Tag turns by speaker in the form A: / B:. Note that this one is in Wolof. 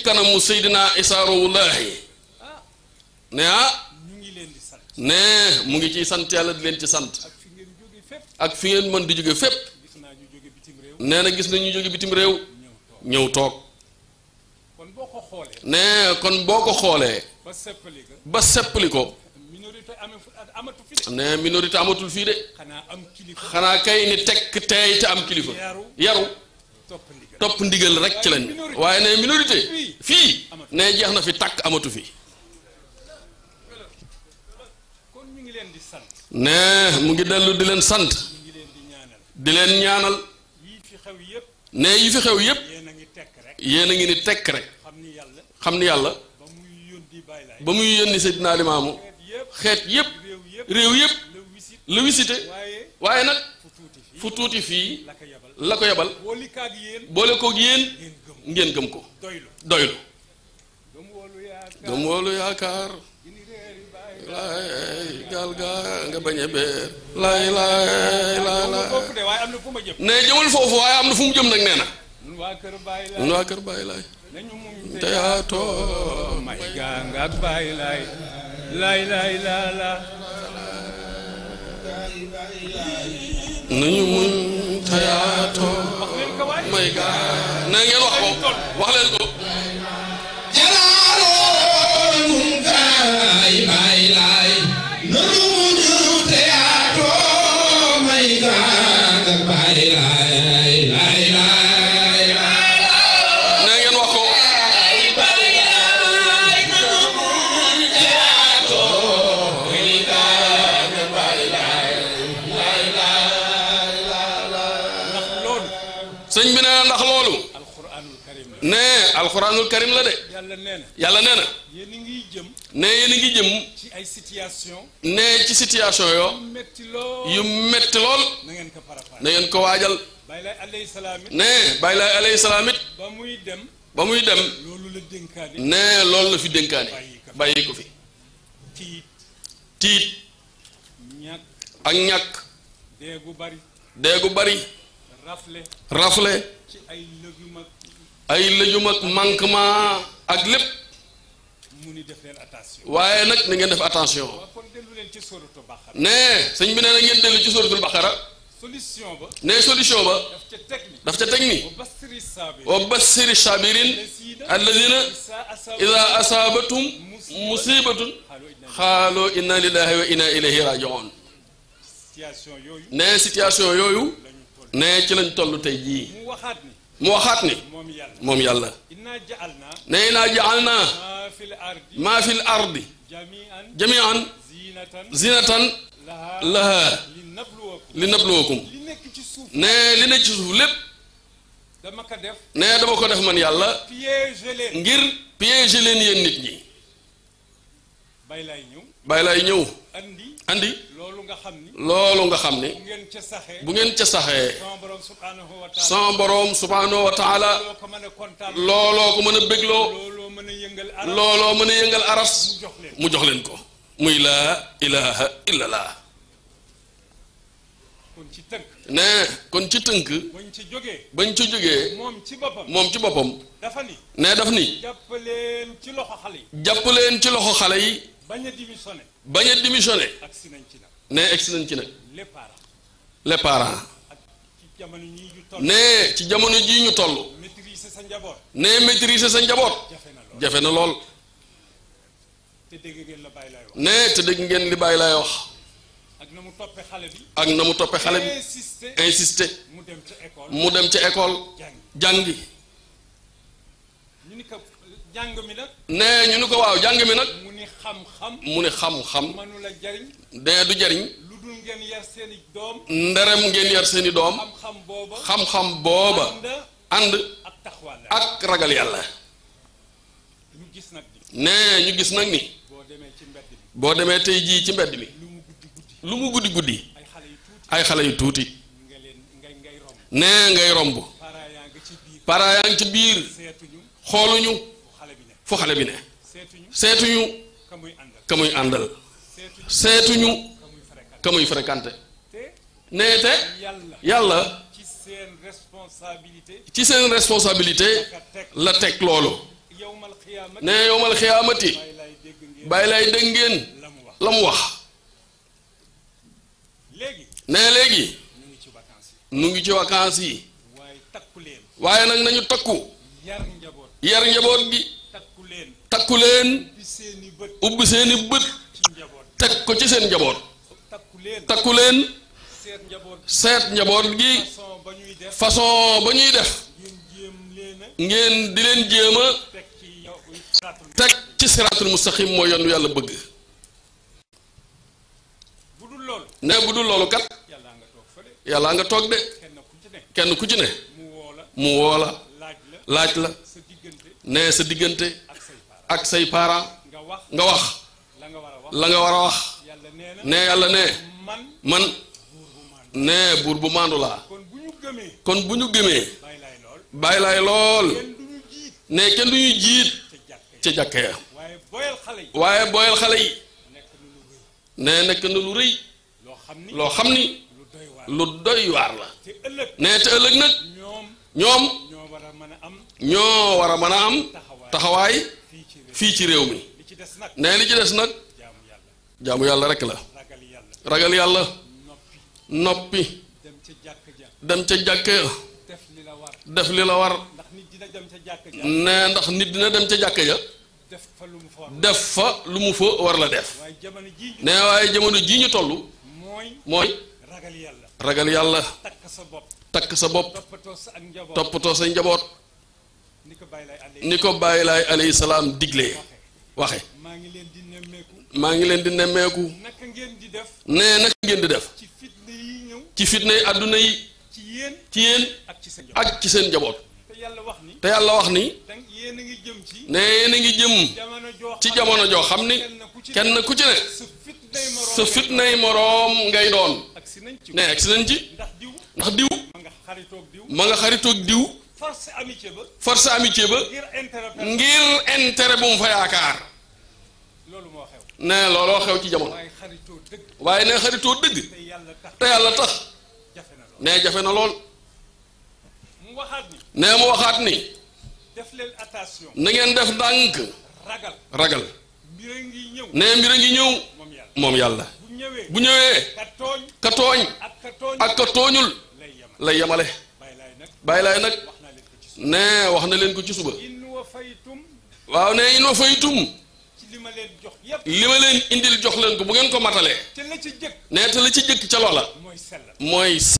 A: kanamu Seydina Isaa Rawullaahi
B: ah
A: ne ah
B: ñu ngi leen di sant
A: ne mu ngi ciy sant yàlla di leen ci sant
B: ak fi ngeen jóge fépp
A: ak fi ngeen mën di jóge fépp
B: gis naa ñu jóge bitim réew
A: nee na gis nañu jóge bitim réew
B: ñëw toog
A: ñëw toog
B: kon boo ko xoolee
A: ne kon boo ko xoolee
B: ba seppali ga
A: ba seppali ko
B: minorité amee fu amatu fi de
A: ne minorité amatul fii de
B: xanaa am kilifa
A: xanaa kay ni tekk teey te am kilifa
B: yaru
A: yaru
B: topp ndigal
A: topp ndigal rek ci lañ waaye ne minorité fii ne jeex na fi tàkk amatu fi
B: kon ñu ngi leen di sant
A: ne mu ngi dellu di leen sant
B: ñu ngi leen di ñaanal
A: di leen ñaanal
B: yii fi xew yépp
A: ne yi fi xew yépp
B: yéen a ngi tekk rek
A: yéen a ngi ni tekk rek
B: xam ni yàlla
A: xam ni yàlla
B: ba muy yónni bàyyi laay
A: ba muy yónni Seydina Limaamu
B: xeet
A: xeet
B: yépp
A: yépp
B: réew yépp
A: réew yépp
B: la wisit
A: la visité
B: waaye
A: waaye nag
B: fu tuuti fii
A: fu tuuti fii
B: la ko yebal
A: la ko yebal
B: booli kaag yéen
A: boole koog yéen
B: ngeen gëm
A: ngeen gëm ko
B: doylu
A: doylu
B: gëm woolu yaakaar
A: gëm woolu yaakaar
B: gini réeri bàyyi
A: laay gaal gaa nga bañ a beer laay laay laay laay
B: foofu de waaye am na fu ma jëm
A: ne jëmul foofu waaye am na fu mu jëm nag nee na
B: ñun waa kër bàyyi
A: ñun
B: laay
A: waa kër Baay Laay
B: nañu muñ
A: te yaatoo
B: may gaa nga ak bàyyi laay laay laay laa laa
A: nañu muñ te yaatoo
B: wax leen ko waay
A: may gaa na ngeen wax ko wax leen ko na ngeen wax ko
B: ndax loolu
A: sëñ bi nee na ndax loolu
B: alquranul karim la
A: ne alxuraanul karim la de
B: yàlla nee na
A: yàlla nee na
B: yéen a ngi jëm
A: ne yéen a ngi jëm
B: ci ay situation
A: ne ci situation yo
B: metti lool
A: yu metti lool
B: na ngeen ko préparé
A: na ngeen ko waajal
B: bàyyi laay alayhi salaam it
A: ne bàyyi laay alayhi salaam it
B: ba muy dem
A: ba muy dem
B: loolu la dénkaane
A: ne loolu la fi dénkaane bàyyi ko fi
B: tiit
A: tiit
B: ñàkk
A: ak ñàkk
B: dee gu bari
A: dee gu bari
B: rafle
A: rafle
B: ci ay lëgum ak
A: ay lëjum ak manquement ak lépp
B: mu ni def leen attention
A: waaye nag na ngeen def attention
B: waaw kon dellu leen ci soratu Baqara
A: ne sëñ bi nee na ngeen dellu ci suratul baqara
B: solution ba
A: ne solution ba
B: daf ca teg ni
A: daf ca teg ni
B: wa bastiri saabir
A: wa bassiri sabirin alladina ida asaabatum musibatun xaaloo inna lillahi wa inna ilayhi rajiun
B: situation yooyu
A: ne situation yooyu ne ci lañ toll tey jii
B: mu waxaat ni
A: mu waxaat ni
B: moom yàlla
A: moom yàlla
B: inna ja'alna
A: ne naa jaal naa
B: ma fil ardi
A: maa fi l ardi
B: jami'an
A: jamian
B: zinatan
A: zinatan
B: laha
A: laha
B: linabluwakum
A: li nabluwakum
B: li nekk ci suuf
A: ne li ne ci suuf lépp
B: dama ko def
A: ne dama ko def man yàlla
B: piéger leen
A: ngir piéger leen yéen nit ñi
B: bay lay ñëw
A: bàyyi laay ñëw
B: andi
A: andi
B: loolu nga xam ni
A: loolu nga xam ni
B: bu ngeen ca saxee
A: bu ngeen ca saxee
B: sama borom subhanahu wa taala
A: sama boroom subhanahu wa taala
B: loo ko mën a kontaan
A: looloo ko mën a bégloo
B: looloo mën a yëngal arab
A: looloo mën a yëngal aras
B: mu jox leen
A: mu jox leen ko muy laa ilaha illallah
B: kon ci tënk
A: ne kon ci tënk
B: bañ ci jógee
A: bañ ci jógee
B: moom ci boppam
A: moom ci boppam
B: dafa ni
A: ne daf ni
B: jàppaleen ci loxo xale yi
A: jàpp leen ci loxo xale yi
B: bañ a démissionné
A: bañ a démissionné
B: ak si nañ ci nag
A: ne egsi nañ ci nag
B: les parents
A: les parents
B: ak ci jamono ñii ñu toll
A: ne ci jamono jii ñu toll
B: maîtriser sa njaboot
A: ne maîtriser sa njaboot
B: jafe na lool
A: jafe na lool
B: te dégg ngeen la bàyyi lay wax
A: ne te dégg ngeen li bàyyi lay wax
B: ak na mu toppee xale bi
A: ak na mu toppe xale bi
B: insister
A: insister
B: mu dem ca école
A: mu dem ca école
B: jàngi
A: jàngi
B: ñu ni ko jàng mi nag
A: ne ñu ni ko waaw jàng mi nag
B: mu ni xam-xam
A: mu ni xam-xam
B: mënula jariñ
A: ne du jariñ
B: lu dul ngeen yar seeni doom
A: nderem ngeen yar seeni doom
B: xam-xam booba
A: xam-xam booba
B: ànd
A: ànd
B: ak taxawaal la
A: ak ragal yàlla
B: ñu gis nag ni
A: ne ñu gis nag ni
B: boo demee ci mbedd bi
A: boo demee tey jii ci mbedd mi
B: lu mu guddi guddi
A: lu mu guddi guddi
B: ay xale yu tuuti
A: ay xale yu tuuti
B: nga leen ngay ngay romb
A: ne ngay romb
B: parents yaa nga ci biir
A: parents yaa ngi ci biir
B: seetuñu
A: xooluñu
B: fu xale bi ne
A: fu xale bi ne
B: seetuñu
A: seetuñu
B: ka muy àndal
A: ka muy àndal
B: seetuñu
A: seetuñu
B: ka muy fréquenté
A: ka muy fréquenté
B: te
A: ne te
B: yàlla
A: yàlla
B: ci seen responsabilité
A: ci seen responsabilité
B: ka teg
A: la teg loolu
B: yow xiyaamati
A: ne yowmal xiyaamati
B: bàyyi laay dégg ngeen
A: bàyyi lay dégg ngeen
B: la mu wax
A: la mu wax
B: léegi
A: ne léegi
B: ñu ngi ci vacances yi
A: nu ngi ci vacances yi
B: waaye takku leen
A: waaye nag nañu takku
B: yar njaboot
A: yar njaboot gi
B: takku leen
A: takku leen
B: bi seeni bët
A: ubbi seeni bët
B: ci njaboot
A: teg ko ci seen njaboot
B: takku leen
A: takku leen
B: seet njaboot
A: seet njaboot gi
B: façon ba ñuy def
A: façon ba ñuy def
B: ngeen jéem leen a
A: ngeen di leen jéem a
B: teg ci yow saatul
A: teg ci siraatul mustaqim mooy yoon wi yàlla bëgg
B: bu dul loolu
A: ne bu dul loolu kat
B: yàlla nga toog fële
A: yàlla nga toog de
B: kenn ku ci ne
A: kenn ku ci ne
B: mu woo la
A: mu woo la
B: laaj la
A: laaj la
B: sa diggante
A: ne sa diggante
B: ak say parents
A: ak say parents
B: nga wax
A: nga wax
B: la nga war a wax
A: la nga war a wax
B: yàlla nee na
A: ne yàlla ne
B: man
A: man
B: buur bu maandu
A: ne buur bu maandu laa
B: kon bu ñu gëmee
A: kon bu ñu gëmee
B: bàyyi laay lool
A: bàyyi laay lool
B: kenn du ñu jiit
A: ne kenn du ñuy jiit
B: ca jàkk
A: ca
B: yi
A: jàkka ya
B: waaye boyal xale yi
A: waaye booyal xale yi
B: nekk nu lu rëy
A: ne nekk na lu rëy
B: loo xam ni
A: loo xam ni
B: lu doy waar
A: lu doy waar la
B: te ëllëg
A: ne te ëllëg nag
B: ñoom
A: ñoom
B: ñoo war a mën a am
A: ñoo war a mën a am
B: taxawaay
A: taxawaay
B: fii ci réew
A: fii ci réew mi
B: li ci des nag
A: ne li ci des nag
B: jaamu yàlla
A: jaamu yàlla rek la
B: ragal yàlla
A: ragal yàlla
B: noppi
A: noppi
B: dem ca jàkk ja
A: dem ca jàkka ya
B: def li la war
A: def li la war
B: ndax nit dina dem ca jàkk ja
A: ne ndax nit dina dem ca jàkka ja
B: def fa lu mu fa war
A: def fa lu mu fa war la def
B: waaye jamono jii ñu
A: ne waaye jamono jii ñu toll
B: mooy
A: mooy
B: ragal yàlla
A: ragal yàlla
B: takk sa bopp
A: takk sa bopp
B: toppatoo sa ak njaboot
A: toppatoo sa njaboot
B: ni ko bàyyi lay àndee
A: ni ko bàyyi laay alayhi salaam diglee waxe
B: maa ngi leen di nemmeeku
A: maa ngi leen di nemmeeku
B: naka ngeen di def
A: ne naka ngeen di def
B: ci fitna yi ñëw
A: ci fitnay àdduna yi
B: ci yéen
A: ci yéen
B: ak ci sa njaboot
A: ak ci seen njaboot
B: te yàlla wax ni
A: te yàlla wax ni
B: dang yéen a ngi jëm ci
A: ne yéen a ngi jëm
B: jamono joo
A: ci
B: xam
A: jamono joo xam ni
B: kenn ku ci
A: kenn ku ci ne
B: sa fitnay moroom
A: sa fitnay moroom ngay doon
B: ak si nañ ci
A: ne egsi nañ ci
B: ndax diw
A: ndax diw
B: ma nga xaritoog diw
A: ma nga xaritoog diw
B: force amitié ba
A: force amitié ba
B: ngir intérêt per-
A: ngir intérêt bu mu fa yaakaar
B: loolu moo xew
A: ne looloo xew ci jamono
B: waaye xaritoo dëgg
A: waaye ne xaritoo dëgg
B: te yàlla tax
A: te yàlla tax
B: jafe na lool
A: ne jafe na lool
B: mu waxaat ni
A: ne mu waxaat ni
B: def leen attention
A: na ngeen def ndànk
B: ragal
A: ragal
B: mbir a ngi ñëw
A: ne mbir a ngi ñëw
B: moom yàlla
A: moom yàlla
B: bu ñëwee
A: bu ñëwee
B: ka tooñ
A: ka tooñ
B: ak ka tooñ
A: ak ka tooñul
B: lay yemal
A: lay yemale
B: bàyyi laay nag
A: bàyyi laay nag
B: wax naa leen ko ci suuf
A: ne wax na leen ko ci suba
B: in wa faytum
A: waaw ne in wa faytum
B: ci li ma leen jox yépp
A: li ma leen indil jox leen ko bu ngeen ko matalee
B: te la ci jëkk
A: ne te la ci jëkk ca loola
B: mooy sellal
A: mooy